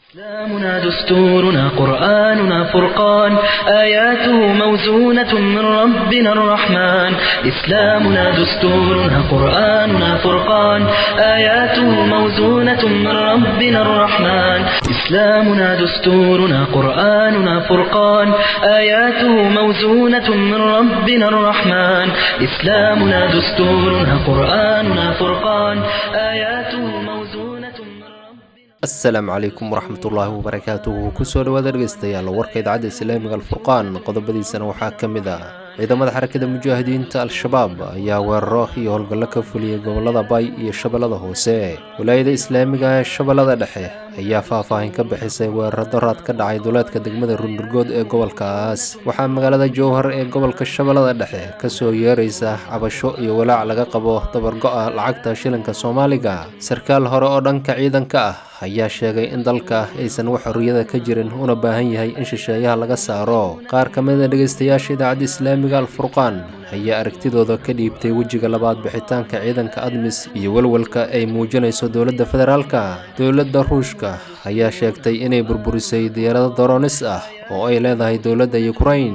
إسلامنا دستورنا قرآننا فرقان آياته موزونة من ربنا الرحمن إسلامنا دستورنا قرآننا فرقان آياته موزونة من ربنا الرحمن إسلامنا دستورنا قرآننا فرقان آياته موزونة من ربنا الرحمن إسلامنا دستورنا قرآننا فرقان آياته موزونة من ربنا asalaamu calaykum waraxmatullaahi wabarakaatuhu kusoo dhawaada dhegeystayaal warka idaacadda islaamiga alfurqaan qodobadiisana waxaa ka mid ah ciidamada xarakada mujaahidiinta al-shabaab ayaa weeraro iyo howlgallo ka fuliyey gobolada bay iyo shabeellada hoose walaayada islaamiga ee shabeellada dhexe ayaa faahfaahin ka bixisay weeraro daraad ka dhacay duleedka degmada rundurgood ee gobolkaas waxaa magaalada jowhar ee gobolka shabeellada dhexe kasoo yeeraysa cabasho iyo walaac laga qabo dabargo-a lacagta shilinka soomaaliga sarkaal hore oo dhanka ciidanka ah ayaa sheegay in dalka aysan wax xorriyada ka jirin una baahan yahay in shisheeyaha laga saaro qaar ka mid a dhegeystayaasha idaacadda islaamiga alfurqaan ayaa aragtidooda ka dhiibtay wejiga labaad bixitaanka ciidanka admis iyo welwelka ay muujinayso dowladda federaalka dowladda ruushka ayaa sheegtay inay burburisay diyaarado doronis ah oo ay leedahay dowladda ukrain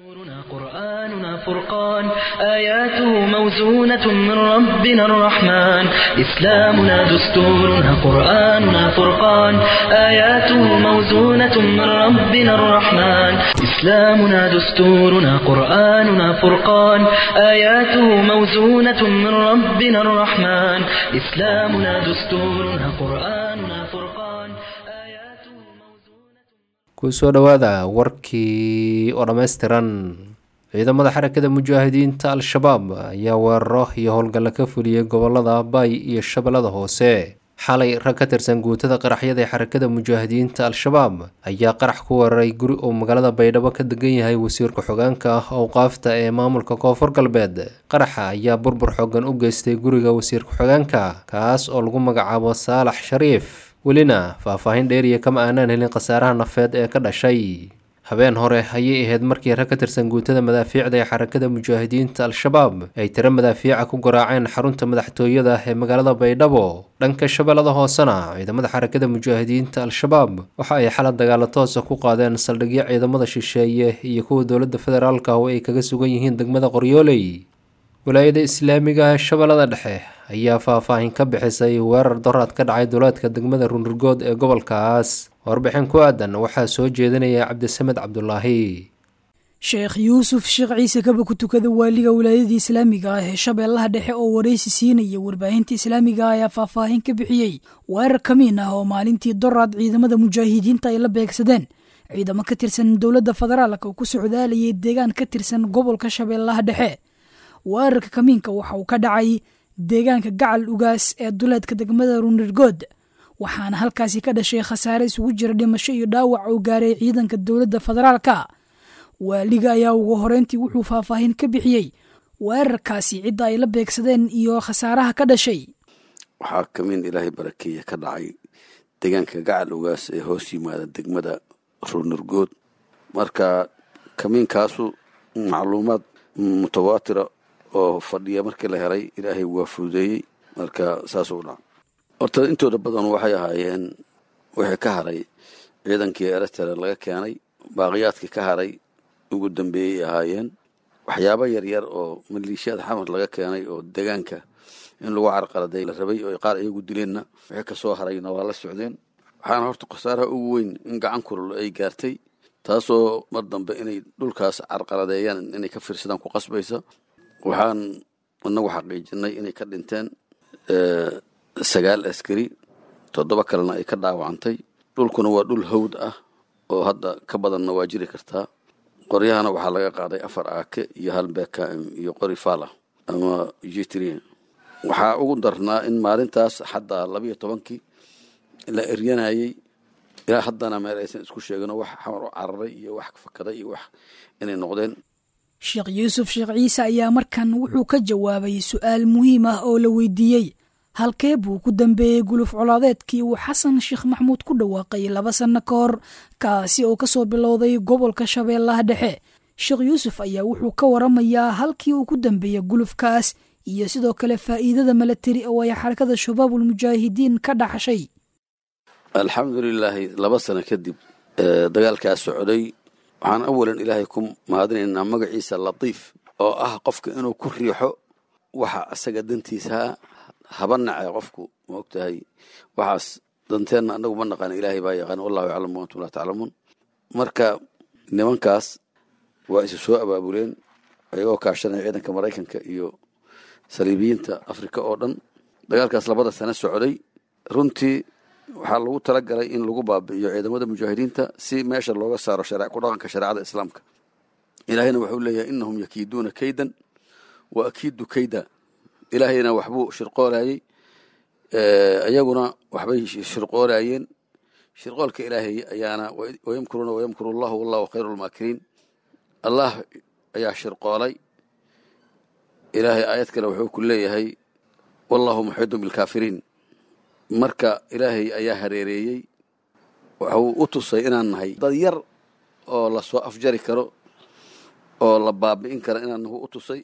دستورنا قرآننا فرقان آياته موزونة من ربنا الرحمن إسلامنا دستورنا قرآننا فرقان آياته موزونة من ربنا الرحمن إسلامنا دستورنا قرآننا فرقان آياته موزونة من ربنا الرحمن إسلامنا دستورنا قرآننا فرقان آياته موزونة kusoo dhowaada warkii oo dhammaystiran ciidamada xarakada mujaahidiinta al-shabaab ayaa weeraro iyo howlgallo ka fuliyey gobolada bay iyo shabeellada hoose xalay rag ka tirsan guutada qaraxyada ee xarakada mujaahidiinta al-shabaab ayaa qarax ku weeraray guri uu magaalada baydhabo ka degan yahay wasiirka xogaanka owqaafta ee maamulka koonfur galbeed qaraxa ayaa burbur xoogan u geystay guriga wasiirka xogaanka kaas oo lagu magacaabo saalax shariif welina faahfaahin dheeriya kama aanaan helin khasaaraha nafeed ee ka dhashay habeen hore ayay ahayd markii rag ka tirsan guutada madaafiicda ee xarakada mujaahidiinta al-shabaab ay tiro madaafiica ku garaaceen xarunta madaxtooyada ee magaalada baydhabo dhanka shabeellada hoosena ciidamada xarakada mujaahidiinta al-shabaab waxa ay xalad dagaalo toosa ku qaadeen saldhigyo ciidamada shisheeye iyo kuwa dowladda federaalka oo ay kaga sugan yihiin degmada qoryooley walaayada islaamiga ee shabeellada dhexe ayaa faahfaahin ka bixisay weerar doraad ka dhacay duleedka degmada rundurgood ee gobolkaas warbixin ku aadan waxaa soo jeedinaya cabdisamed cabdulaahi sheekh yuusuf sheekh ciise kaba ku tukada waaliga wilaayadii islaamiga ah ee shabeellaha dhexe oo waraysi siinaya warbaahinta islaamiga ah ayaa faahfaahin ka bixiyey weerar kamiin ah oo maalintii doraad ciidamada mujaahidiinta ay la beegsadeen ciidamo ka tirsan dowladda federaalka oo ku socdaalayay deegaan ka tirsan gobolka shabeellaha dhexe weerarka kamiinka waxa uu ka dhacay deegaanka gacal ugaas ee duleedka degmada runirgood waxaana halkaasi ka dhashay khasaare isugu jira dhimasho iyo dhaawac oo gaaray ciidanka dowladda federaalka waaliga ayaa ugu horeyntii wuxuu faahfaahin ka bixiyey weerarkaasi cidda ay la beegsadeen iyo khasaaraha ka dhashay waxaa kamiin ilaahay barakeeye ka dhacay deegaanka gacal ugaas ee hoos yimaada degmada runurgood marka kamiinkaasu macluumaad mutawaatira oo fadhiya markii la helay ilaahay waa fududeeyey marka saasuu dhaca horta intooda badan waxay ahaayeen wixii ka haray ciidankii eritrea laga keenay baaqiyaadkii ka haray ugu dambeeyey ahaayeen waxyaabo yaryar oo maliishiyaad xamar laga keenay oo deegaanka in lagu carqaladay la rabay oo qaar iyagu dileenna wixii kasoo harayna waa la socdeen waxaana horta khasaaraha ugu weyn in gacan kulul ay gaartay taasoo mar dambe inay dhulkaas carqaladeeyaan inay ka fiirsadaan ku qasbaysa waxaan inagu xaqiijinay inay ka dhinteen sagaal askari toddoba kalena ay ka dhaawacantay dhulkuna waa dhul hawd ah oo hadda ka badanna waa jiri kartaa qoryahana waxaa laga qaaday afar aake iyo hal bkm iyo qori fala ama jitri waxaa ugu darnaa in maalintaas xataa labiyo tobankii la eryanayay ilaa haddana meel aysan isku sheegino wax xamar u cararay iyo wax fakaday iyo wax inay noqdeen sheekh yuusuf sheekh ciise ayaa markan wuxuu ka jawaabay su-aal muhiim ah oo la weydiiyey halkee buu ku dambeeyey guluf colaadeedkii uu xasan sheekh maxmuud ku dhawaaqay laba sanno ka hor kaasi oo kasoo bilowday gobolka shabeellaha dhexe sheekh yuusuf ayaa wuxuu ka waramayaa halkii uu ku dambeeyey gulufkaas iyo sidoo kale faa'iidada milatari oo ay xarakada shabaabul mujaahidiin ka dhaxshay alxamdulilaahi laba sano kadib dagaalkaas socday waxaan awalan ilaahay ku mahadinaynaa magaciisa latiif oo ah qofka inuu ku riixo waxa asaga dantiisaa haba nace qofku maogtahay waxaas danteenna anagu ma naqaan ilaahay baa yaqaan wallahu yaclamu antum laa taclamuun marka nimankaas waa isu soo abaabuleen ayagoo kaashanaya ciidanka maraykanka iyo saliibiyiinta afrika oo dhan dagaalkaas labada sano socday runtii waxaa lagu talagalay in lagu baabi'iyo ciidamada mujaahidiinta si meesha looga saaro ku dhaqanka shareecada islaamka ilaahayna wuxuu leeyahay inahum yakiiduuna kaydan wa akiidu kayda ilaahayna waxbuu shirqoolayey iyaguna waxbay shirqoolayeen shirqoolka ilaahay ayaana wayamkuruuna wayamkuru allahu wallahu khayru lmaakiriin allah ayaa shirqoolay ilaahay aayad kale wuxuu ku leeyahay wallahu muxiidun bilkaafiriin marka ilaahay ayaa hareereeyey waxuu u tusay inaan nahay dad yar oo lasoo afjari karo oo la baabi'in karo inaan nahu u tusay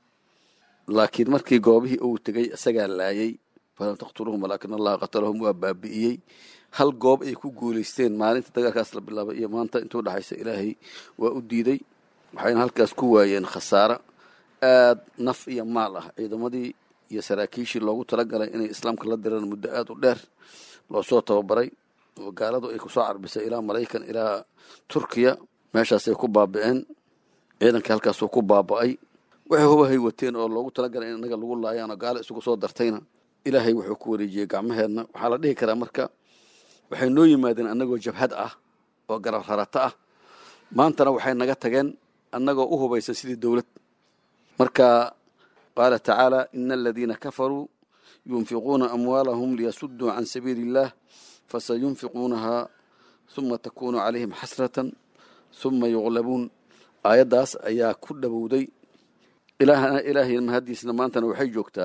laakiin markii goobihii uu tegey isagaa laayay falam taqtuluhum walaakin allaha qatalahum waa baabi'iyey hal goob ay ku guulaysteen maalinta dagaalkaas la bilaabay iyo maanta intuu dhexaysa ilaahay waa u diiday waxayna halkaas ku waayeen khasaaro aad naf iyo maal ah ciidamadii iyo saraakiishii loogu talagalay inay islaamka la diraan muddo aad u dheer loo soo tababaray oo gaaladu ay kusoo carbisay ilaa maraykan ilaa turkiya meeshaasay ku baabi'een ciidankii halkaasuu ku baaba'ay waxay hubahay wateen oo loogu talagalay in inaga lagu laayaanoo gaalo isugu soo dartayna ilaahay wuxuu ku wareejiyey gacmaheenna waxaa la dhihi karaa marka waxay noo yimaadeen annagoo jabhad ah oo garab rarato ah maantana waxay naga tageen annagoo u hubaysan sidii dowlad marka qaala tacaala ina aladiina kafaruu yunfiquuna amwaalahum liyasuduu can sabiili illah fasayunfiquunaha huma takunu calayhim xasratan huma yuqlabuun aayaddaas ayaa ku dhowowday ilaahay mahaddiisna maantana waxay joogtaa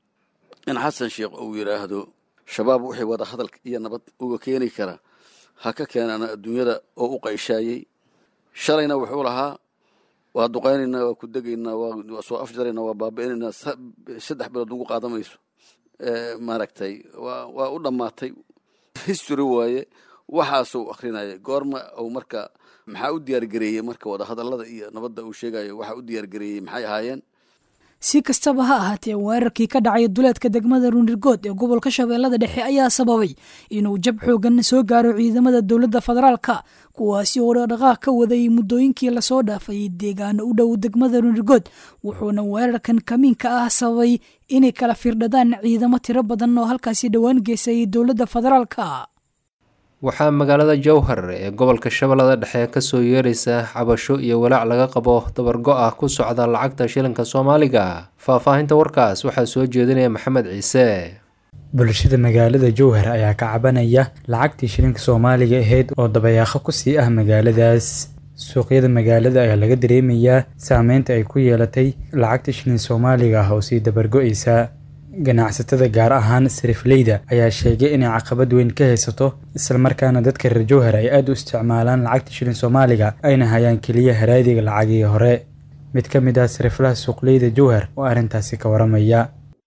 in xasan sheekh uu yidhaahdo shabaab wixii wada hadal iyo nabad uga keeni kara ha ka keenana adduunyada oo u qayshaayey shalayna wuxuu lahaa waa duqaynaynaa waa ku degaynaa waa soo afjaraynaa waa baabi'inaynaa saddex bilood ugu qaadamayso maaragtay waa u dhammaatay history waaye waxaasuu akrinaya goorma uu marka maxaa u diyaargareeyey marka wadahadallada iyo nabadda uu sheegayo waxaa u diyaargareeyey maxay ahaayeen si kastaba ha ahaatee weerarkii ka dhacay duleedka degmada ruunirgood ee gobolka shabeellada dhexe ayaa sababay inuu jab xoogan soo gaaro ciidamada dowladda federaalka kuwaasi oo dhaqdhaqaaq ka waday muddooyinkii lasoo dhaafay deegaano u dhow degmada ruunirgood wuxuuna weerarkan kamiinka ah sababay inay kala firdhadaan ciidamo tiro badan oo halkaasi dhowaan geysay dowladda federaalka waxaa magaalada jowhar ee gobolka shabeellada dhexe kasoo yeeraysa cabasho iyo walaac laga qabo dabargo-ah ku socda lacagta shilinka soomaaliga faahfaahinta warkaas waxaa soo jeedinaya maxamed ciise bulshada magaalada jowhar ayaa ka cabanaya lacagtii shilinka soomaaliga ahayd oo dabayaaqo kusii ah magaaladaas suuqyada magaalada ayaa laga dareemayaa saameynta ay ku yeelatay lacagta shilin soomaaliga ah oo sii dabargo-aysa ganacsatada gaar ahaan sarifleyda ayaa sheegay inay caqabad weyn ka haysato islamarkaana dadka reer jowhar ay aada u isticmaalaan lacagta shilin soomaaliga ayna hayaan keliya haraadiga lacagii hore mid ka mid ah sariflaha suuqleyda jowhar oo arrintaasi ka waramaya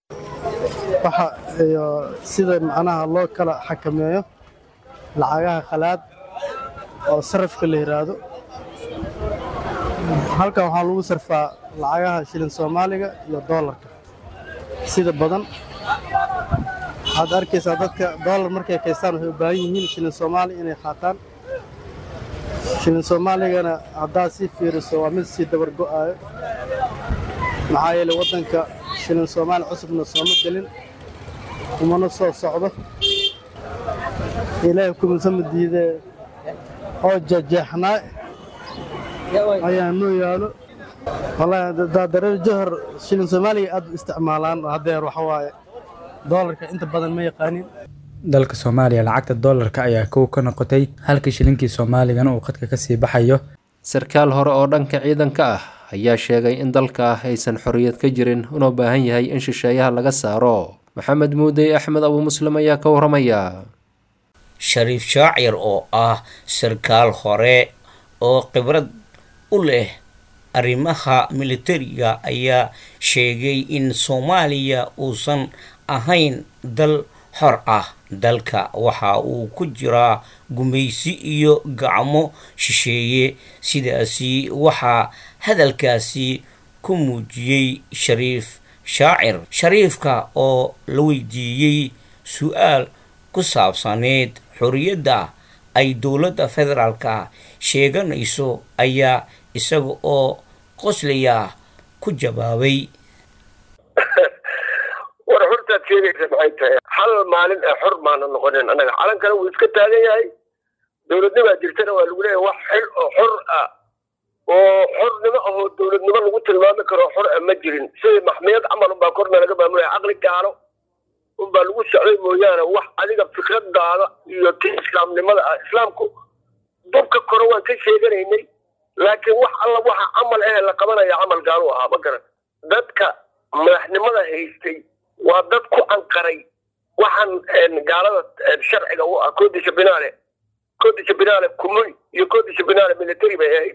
waxa iyo sida macnaha loo kala xakameeyo lacagaha khalaad oo sarifka la yidhaahdo halkan waxaa lagu sarfaa lacagaha shilin soomaaliga iyo doolarka sida badan waxaad arkaysaa dadka doolar markay kaystaan waxay u baahan yihiin shilin soomaali inay qaataan shilin soomaaligana haddaad sii fiiriso waa mid sii dabar go'aayo maxaa yeelay waddanka shilin soomaali cusubna sooma gelin kumana soo socdo ilaahay kumisama diidee oo jejeexnaa ayaa noo yaalo wallaahi daadareer johor shilin soomaaliga aad u isticmaalaan haddeer waxa waaye doolarka inta badan ma yaqaanin dalka soomaaliya lacagta doolarka ayaa kow ka noqotay halka shilinkii soomaaligana uu qadka kasii baxayo sarkaal hore oo dhanka ciidanka ah ayaa sheegay in dalka aysan xorriyad ka jirin una baahan yahay in shisheeyaha laga saaro maxamed muudey axmed abu muslim ayaa ka waramaya shariif shaacir oo ah sarkaal hore oo khibrad u leh arrimaha militariga ayaa sheegay in soomaaliya uusan ahayn dal xor ah dalka waxa uu ku jiraa gumaysi iyo gacmo shisheeye sidaasi waxaa hadalkaasi ku muujiyey shariif shaacir shariifka oo la weydiiyey su-aal ku saabsaneyd xorriyadda ay dowladda federaalka sheeganayso ayaa isaga oo qoslaya ku jawaabay war xortaad sheegaysa maxay tahay hal maalin ee xor baana noqonin annaga calankana wuu iska taagan yahay dowladnimaa jirtana waa lagu leeyahay wax xil oo xor ah oo xornimo ahoo dowladnimo lagu tilmaami karo xor ah ma jirin sidii maxmiyad camal unbaa korna laga maamulaya caqli gaalo unbaa lagu socday mooyaane wax adiga fikradaada iyo ti islaamnimada ah islaamku dubka kore waan ka sheeganaynay laakiin wax alla waxa camal eh la qabanaya camal gaalu ahaa ma garan dadka madaxnimada haystay waa dad ku anqaray waxaan gaalada sharciga u ah koodisha binaale koodisha binaale kumuli iyo koodisha binaale military bay ahayd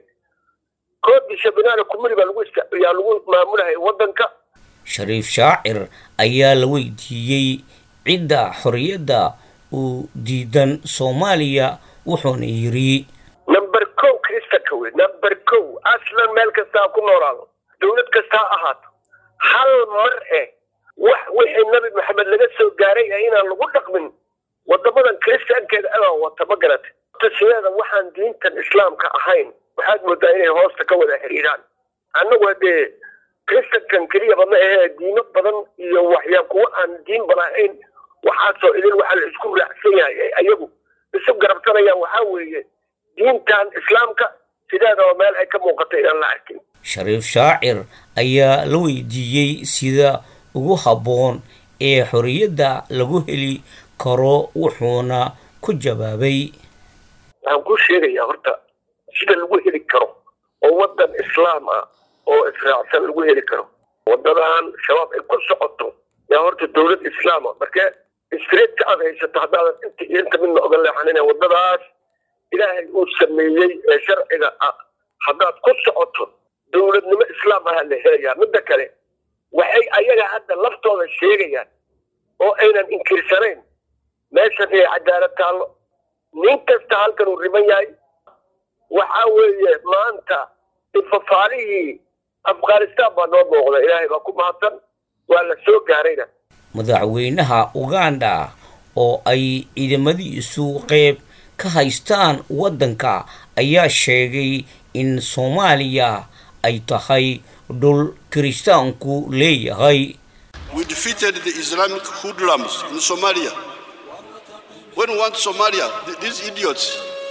koodisha binaale kumuli baa lagu yaa lagu maamulahaya waddanka shariif shaacir ayaa la weydiiyey cidda xorriyadda uu diidan soomaaliya wuxuuna yidhi number kow kristanka wey number kow aslan meel kasta ha ku noolaado dowlad kasta ha ahaato hal mar eh wax wixii nabi maxamed laga soo gaaray ee inaan lagu dhaqmin wadamadan kristankeeda adaa wata ma garata sideeda waxaan diintan islaamka ahayn waxaad moodaa inay hoosta ka wada xiriiraan annagu dee kristankan keliyaba ma ahee diimo badan iyo waxyaa kuwa aan diin balahayn waxaasoo idin waxaa la isku raacsan yahay ayagu isu garabsanayaan waxaa weeye diintan islaamka sideedaba meel ay ka muuqata inaan la arkin shariif shaacir ayaa la weydiiyey sida ugu habboon ee xorriyadda lagu heli karo wuxuuna ku jawaabay waxaan kuu sheegayaa horta sida lagu heli karo oo waddan islaam ah oo israacsan lagu heli karo waddadan shabaab ay ku socoto yaa horta dowlad islaama markee streetka aad haysato haddaadan inta iyo inta midna oga leexanina waddadaas ilaahay uu sameeyey ee sharciga ah haddaad ku socoto dowladnimo islaam ahaa la helayaa midda kale waxay ayaga hadda laftooda sheegayaan oo aynan inkirsanayn meeshan inay cadaalad taallo nin kasta halkan uu riban yahay waxaa weeye maanta ifafaalihii afghanistan baa noo muuqda ilaahay baa ku mahadsan waa la soo gaarayna madaxweynaha uganda oo ay ciidamadiisu qeyb ka haystaan waddanka ayaa sheegay in soomaaliya ay tahay dhul kiristaanku leeyahay We defeated the Islamic hoodlums in Somalia. When we want Somalia, th- these idiots,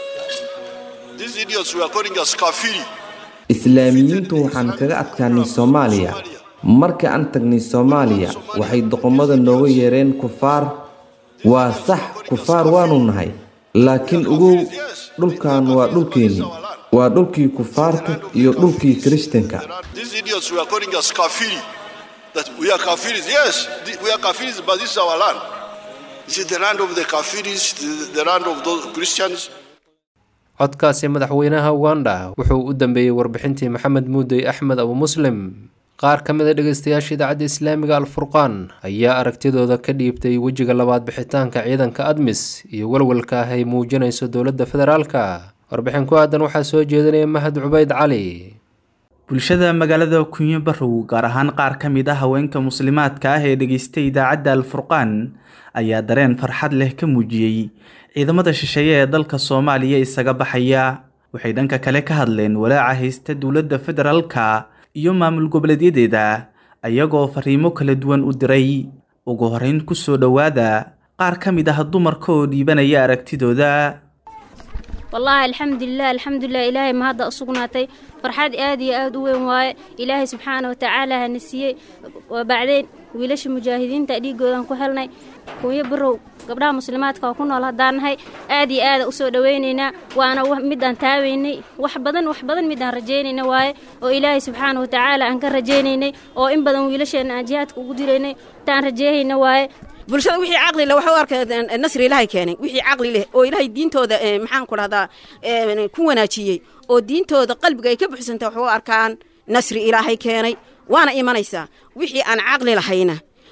these idiots were calling us kafiri. islaamiyiintu waxaan kaga adkaanay soomaaliya marka aan tagnay soomaaliya waxay doqomada nooga yeereen kufaar waa sax kufaar waanu nahay laakiin ugow dhulkan waa dhulkeennii waa dhulkii kufaarta iyo dhulkii kiristanka These idiots were calling us kafiri. That we are kafiris. Yes, th- we are kafiris, but this is our land. This is the land of the kafiris, the, the land of those Christians. codkaasi madaxweynaha uganda wuxuu u dambeeyey warbixintii maxamed muudey axmed abu muslim qaar ka mid a dhegeystayaasha idaacadda islaamiga alfurqaan ayaa aragtidooda ka dhiibtay wejiga labaad bixitaanka ciidanka admis iyo walwalka ah ay muujinayso dowladda federaalka warbixin ku aadan waxaa soo jeedinaya mahad cubayd cali bulshada magaalada kunyo barow gaar ahaan qaar ka mid ah haweenka muslimaadka ah ee dhegeystay idaacadda alfurqaan ayaa dareen farxad leh ka muujiyey ciidamada shisheeye ee dalka soomaaliya isaga baxaya waxay dhanka kale ka hadleen walaaca haysta dowladda federaalka iyo maamul goboleedyadeeda ayagoo fariimo kala duwan u diray ugu horeyn ku soo dhowaada qaar ka mid ah dumarka oo dhiibanaya aragtidooda wallaahi alxamdulilah alxamdulilah ilaahay ma hadda usugnaatay farxad aad iyo aad u weyn waaye ilaahay subxaana wa tacaala hana siiyey waa bacdeen wiilasha mujaahidiinta dhiigoodan ku helnay kunyo barow gabdhaha muslimaadka oo ku nool haddaan nahay aad iyo aada usoo dhowaynaynaa waana midaan taabaynay wax badan wax badan midaan rajaynayna waaye oo ilaahay subxaana wa tacaala aan ka rajaynaynay oo in badan wiilasheenna aan jihaadka ugu diraynay taan rajeehayna waaye bulshada wixii caqli leh waxay u arkeen nasri ilaahay keenay wixii caqli leh oo ilaahay diintooda maxaan ku dhahdaa ku wanaajiyey oo diintooda qalbiga ay ka buxsantay waxay u arkaan nasri ilaahay keenay waana imanaysaa wixii aan caqli lahayna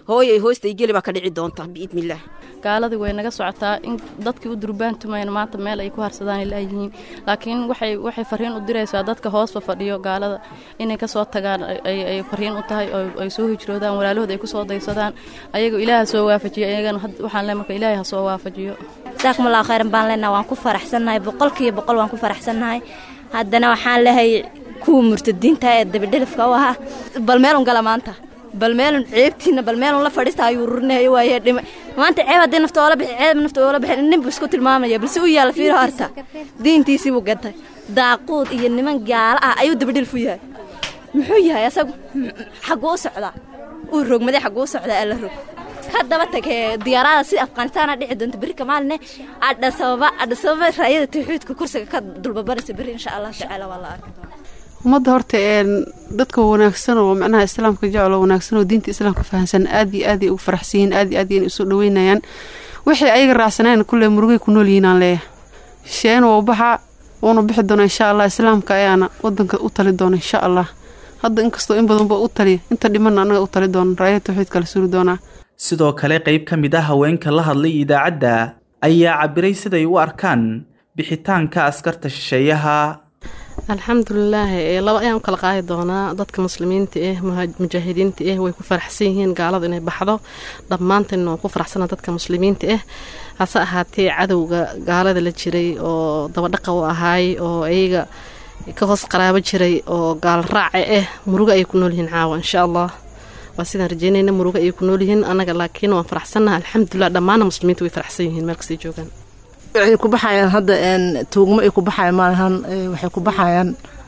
hooyay hoostay geli baa ka dhici doonta biidnillaah gaaladii way naga socotaa in dadkii u durbaantumayna maanta meel ay ku harsadaan ilaayihiin laakiin waxay waxay fariin u diraysaa dadka hoosba fadhiyo gaalada inay ka soo tagaan ay fariin u tahay oo ay soo hijroodaan walaalahood ay ku soo daysadaan ayaga ilaaha soo waafajiyo ayagana waxaan le marka ilaahay ha soo waafajiyo jazakumullahu khayran baan leenaha waan ku faraxsannahay boqolkiiba boqol waan ku faraxsannahay haddana waxaan lehay kuwa murtadiinta ee dabidhelifka u ahaa bal meelun gala maanta bal meelun ceebtiina bal meelun la fadhiista ayuu rurinayo waaye dhima maanta ceeb haddii nafta oola bixi ceeb nafta oola bixi nin buu isku tilmaamaya balse u yaalla fiiro horta diintiisii buu gantay daaquud iyo niman gaala ah ayuu dabidhelif u yahay muxuu yahay asagu xagguu u socdaa uu rogmaday xagguu u socdaa alla rog haddaba tagee diyaarada sida afghanistaana dhici doonta berri kamaaline adhasababa adhasababa raayada tawxiidka kursiga ka dulbabanaysa berri insha allah tacaala waa la arki doonaa ummadda horta dadka wanaagsan oo macnaha islaamka jecel oo wanaagsan oo diinta islaamka fahansan aad iyo aad ay ugu faraxsan yihiin aad iyo aad ay isu dhaweynayaan waxay ayaga raacsaneen kulle murugay ku nool yihiin aan leeyahay sheen waa baxa wuuna bixi doona insha allah islaamka ayaana wadanka u tali doona insha allah hadda inkastoo in badanba u taliya inta dhimanna annaga u tali doona raayada tawxiidka la suri doonaa sidoo kale qayb ka mid ah haweenka la hadlay idaacadda ayaa cabiray siday u arkaan bixitaanka askarta shisheeyaha alxamdulilaahi laba ayaan u kala qaadi doonaa dadka muslimiinta ah mujaahidiinta ah way ku faraxsan yihiin gaaladu inay baxdo dhammaantan waan ku faraxsana dadka muslimiinta ah hase ahaatee cadowga gaalada la jiray oo dabadhaqa u ahaay oo iyaga ka hoos qaraabo jiray oo gaal raaca ah murugo ayay ku nool yihiin caawa insha allah waa sidaan rajeynayna murugo ayay ku nool yihiin annaga laakiin waan faraxsannaha alxamdulilah dhammaana muslimiinta way faraxsan yihiin meel kastay joogaan waxay ku baxayaan hadda tuugmo ay ku baxayaan maalahan waxay ku baxayaan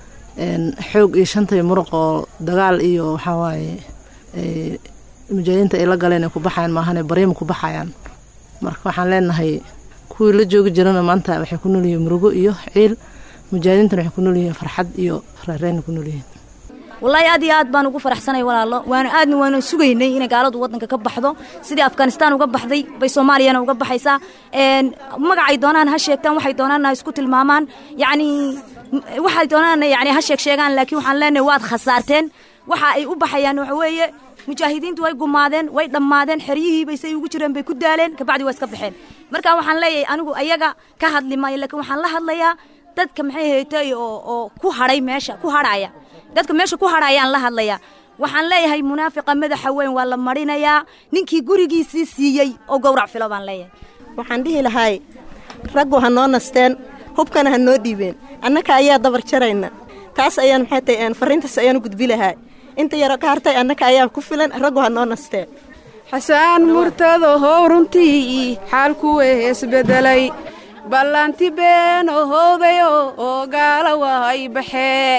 xoog iyo shanta iyo muruq oo dagaal iyo waxaa waaye mujaahidiinta ay la galeen ay ku baxayaan maahane baryama ku baxayaan marka waxaan leenahay kuwii la joogi jirana maanta waxay ku nool yihiin murugo iyo ciil mujaahidiintana waxay ku nool yihiin farxad iyo reereyna ku nool yihiin wallaahi aad iyo aad baan ugu faraxsanay walaalo waana aadna waana sugaynay inay gaaladu waddanka ka baxdo sidii afghanistaan uga baxday bay soomaaliyana uga baxaysaa magacay doonaan ha sheegtaan waxay doonaan ha isku tilmaamaan yacni waxay doonaan yani ha sheeg sheegaan laakiin waxaan leenahay waad khasaarteen waxa ay u baxayaan waxa weeye mujaahidiintu way gumaadeen way dhammaadeen xeryihii bay say ugu jireen bay ku daaleen kabacdi waa iska baxeen marka waxaan leeyahay anigu ayaga ka hadli maayo laakiin waxaan la hadlayaa dadka maxay haytay oo oo ku hadhay meesha ku hadhaya dadka meesha ku hadhayaan la hadlayaa waxaan leeyahay munaafiqa madaxa weyn waa la marinayaa ninkii gurigiisii siiyey oo gowrac filo baan leeyahay waxaan dhihi lahay raggu ha noo nasteen hubkana ha noo dhiibeen annaka ayaa dabar jarayna taas ayaan maxay tahay fariintaas ayaan u gudbi lahay inta yaro ka hartay annaka ayaa ku filan raggu ha noo nasteen xasaan murtado how runtii xaalku isbedelay ballanti been ohowdayo oo gaala waay baxee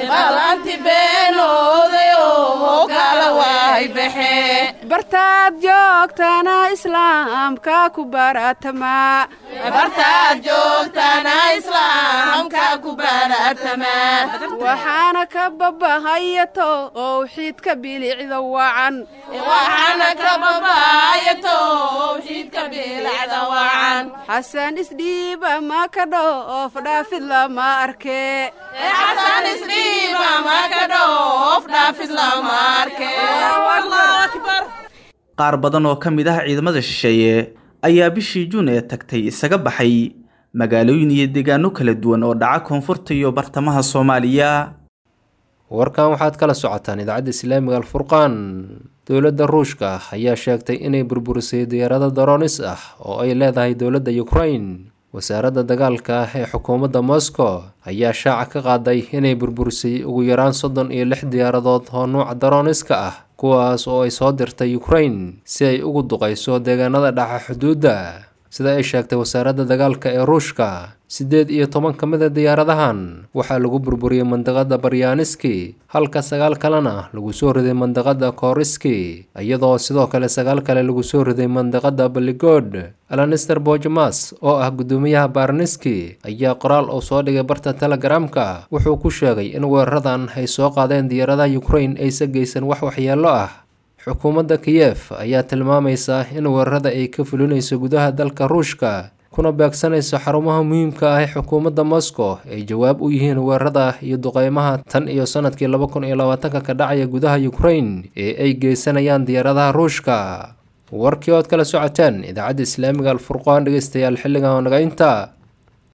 bartaad joogtana islaamka ku baratamaa waxaana ka babahayato oo xidka bilicda wacan xasan isdhiiba ma ka dhoof dhaafid lama arkee qaar badan oo ka mid ah ciidamada shisheeye ayaa bishii juun ee tagtay isaga baxay magaalooyin iyo deegaano kala duwan oo dhaca koonfurta iyo bartamaha soomaaliya warkan waxaad kala socotaan idaacadda islaamiga alfurqaan dowladda ruushka ayaa sheegtay inay burburisay diyaarado daroonis ah oo ay leedahay dowladda ukrain wasaaradda dagaalka ah ee xukuumadda moscow ayaa shaaca ka qaaday inay burburisay ugu yaraan soddon iyo lix diyaaradood oo nuuca darooniska ah kuwaas oo ay soo dirtay ukrain si ay ugu duqayso deegaanada dhaxa xuduudda sida ay sheegtay wasaaradda dagaalka ee ruushka siddeed iyo toban ka mid a diyaaradahan waxaa lagu burburiyey mandaqada baryaaniski halka sagaal kalena lagu soo riday mandaqada koriski iyadoo sidoo kale sagaal kale lagu soo riday mandaqada baligood alanister bojamas oo ah guddoomiyaha baarniski ayaa qoraal uu soo dhigay barta telegramka wuxuu ku sheegay in weeraradan ay soo qaadeen diyaaradaha ukrain aysa geysan wax waxyeello ah xukuumadda kiyef ayaa tilmaamaysa in weerarada ay ka fulinayso gudaha dalka ruushka kuna beegsanayso xarumaha muhiimka ah ee xukuumadda moscow ay jawaab u yihiin weerarada iyo duqeymaha tan iyo sanadkii laba kun iyo labaatanka ka dhacaya gudaha ukrain ee ay geysanayaan diyaaradaha ruushka warkii ood kala socoteen idaacadda islaamiga alfurqaan dhegeystayaal xilligan oo naga inta